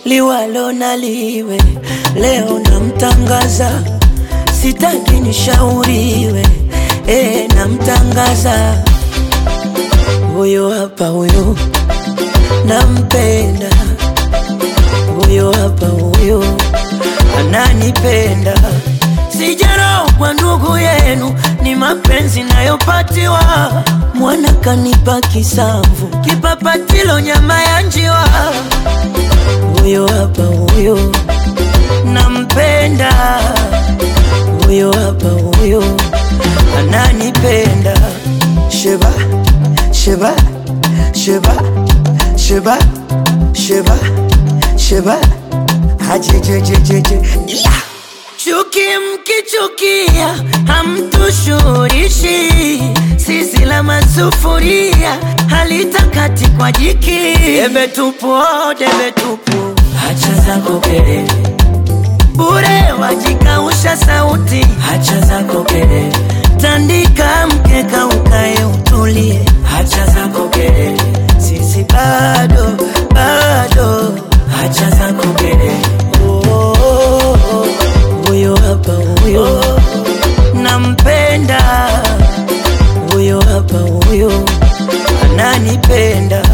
liwalo na liwe, leo namtangaza, sitaki nishauriwe, eh, namtangaza huyo hapa, huyo nampenda, huyo hapa, huyo ananipenda. Sijarogwa ndugu yenu, ni mapenzi nayopatiwa. Mwana kanipa kisamvu, kipapatilo nyama ya njiwa. Huyo hapa, huyo nampenda, huyo hapa, huyo ananipenda. Sheba, sheba, sheba, sheba, sheba, sheba, hajejejejeje yeah. Chuki mkichukia hamtushurishi, sisi la masufuria halitakati kwa jiki. Debe tupu, oh, debe tupu, hacha zako kelele bure, wajikausha sauti, hacha zako kelele, tandika mkeka ukae utulie, hacha zako kelele, sisi bado bado, hacha zako kelele oh, oh, oh, oh. Huyo hapa huyo nampenda, huyo hapa huyo ananipenda.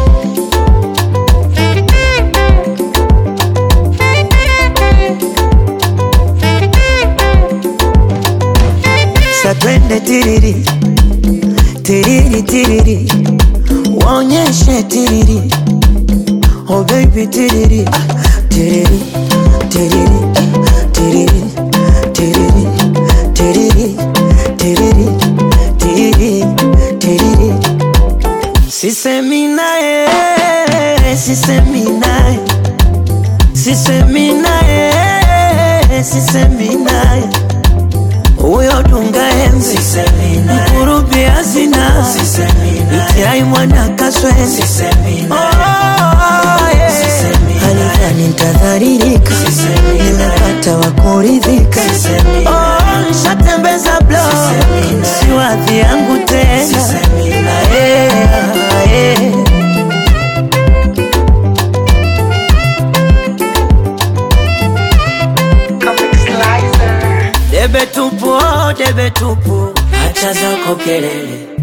Sa twende tiriri tiriri tiriri, waonyeshe tiriri, oh baby tiriri ah, tiriri tiriri tiriri tiriri tiriri tiriri tiriri tiriri sisemi naye sisemi naye sisemi naye sisemi naye huyo dunga enzi mkurubi hazina itiai mwana kaswezi halidhani ntadharirika nimepata wa kuridhika Oh, nshatembeza blo siwadhi yangu tena Ae, ae. Debe tupu, oh, debe tupu, hacha zako kelele